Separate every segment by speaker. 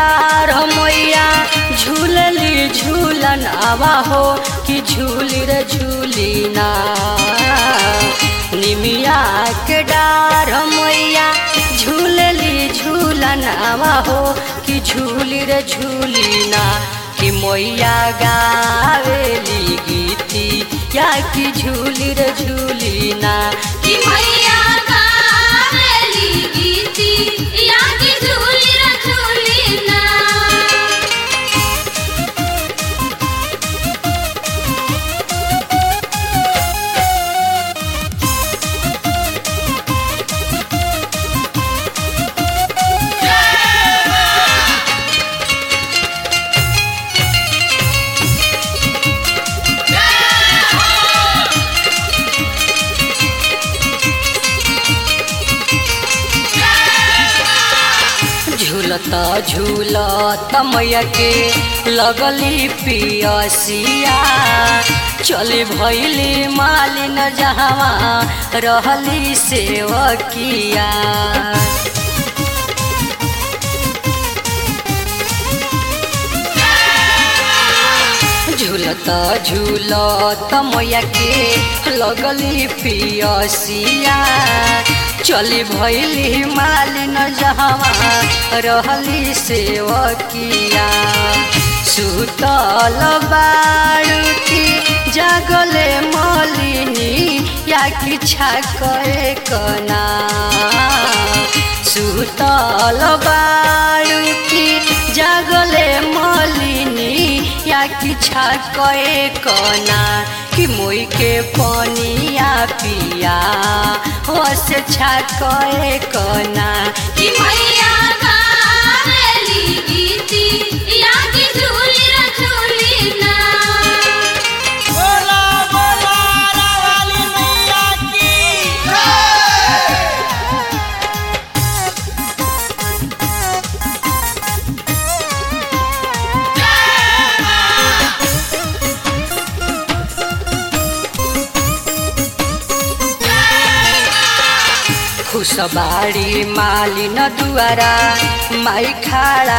Speaker 1: डार हो मैया झूलली झूलन आवा हो कि झूली रे झूली ना निमिया के डार हो मैया झूलली झूलन आवा हो कि झूली रे झूली ना कि मैया गावेली गीती या कि झूली रे झूली ना
Speaker 2: कि मैया गावेली गीती या कि झूली रे झूली ना
Speaker 1: झूलता झूलता मैया के लगली पियसिया चली भैली मालिन जहवा रहली सेवकिया झूलता झूलता मैया के लगली पियसिया चली भैली मालिन जहवा रहली सेवकिया सुतल बाड़की जागले मलिनी या कि छाके कना सुतल बाड़की जागले मलिनी या कि छाके कना कि मोई के पनिया पिया हो से छाके कना
Speaker 2: कि मैया गावेली गीती या कि झूली रे झूली ना
Speaker 3: बोला बोला रावाली मैया की
Speaker 1: खुशबाड़ी मालिन दुआरा माई खाड़ा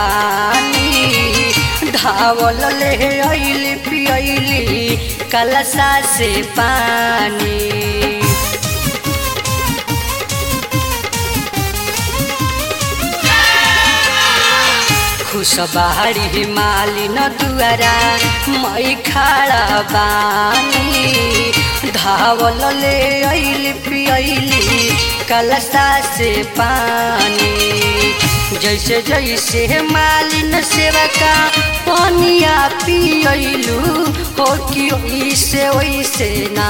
Speaker 1: बानी धावल ले अइली पियली कलसा से पानी खुशबाड़ी मालिन दुआरा मई खाड़ा बानी धावल ले अइली पियली कलसा से पानी जैसे जैसे मालिन सेवका पनिया पियलू हो कि ओइसे ओइसे ना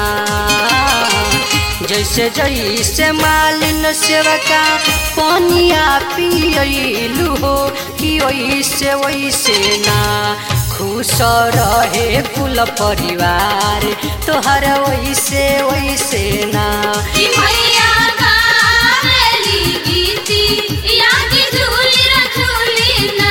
Speaker 1: जैसे जैसे मालिन सेवका पनिया पियलू हो कि ओइसे ओइसे ना खुश रहे कुल परिवार तोहर ओइसे ओइसे ना
Speaker 2: कि मैया गावेली गीती या कि झूली रे झूली ना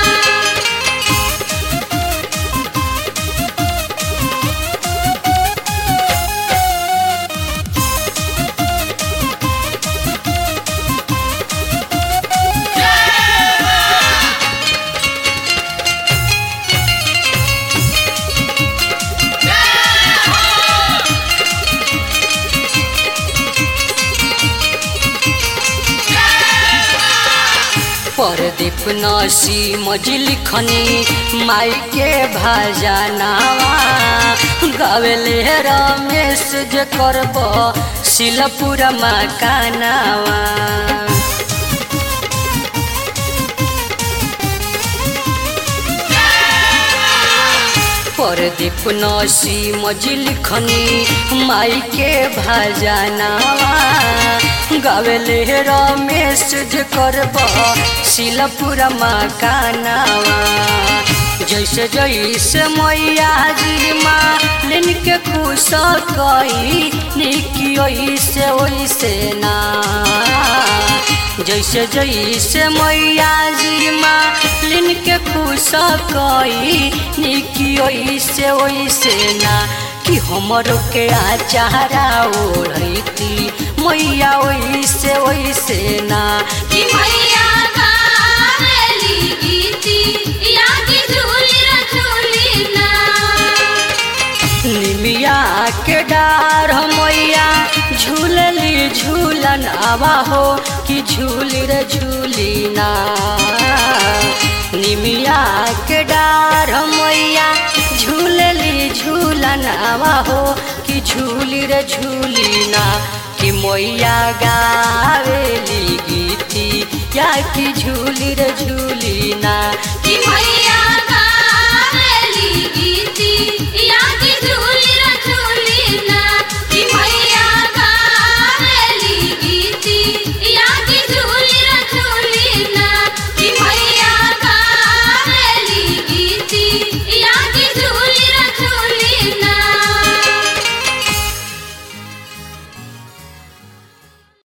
Speaker 1: परदीप नसी मजी लिखनी माई के भाजनावा गावेले रमेश जे करब शिलपुर मकानावा परदीप नसी मजी लिखनी माई के भाजनावा गावेले रमेश जे करब शिलपुर मकानावा जैसे जैसे मैया जी मालिन के खुश कई निकी ओइसे ओइसे ना जैसे जैसे मैया जी मालिन के खुश कई निकी ओइसे ओइसे ना कि हमरो के आचारा ओढ़ती मैया ओइसे ओइसे ना
Speaker 2: कि मैया गावेली गीती
Speaker 1: के डार मैया झूलली झूलन आवा हो कि झूली रे झूली ना निमिया के डार मैया झूलली झूलन आवा हो कि झूली रे झूली ना कि मैया गावेली गीती या कि झूली रे झूली ना
Speaker 2: कि मैया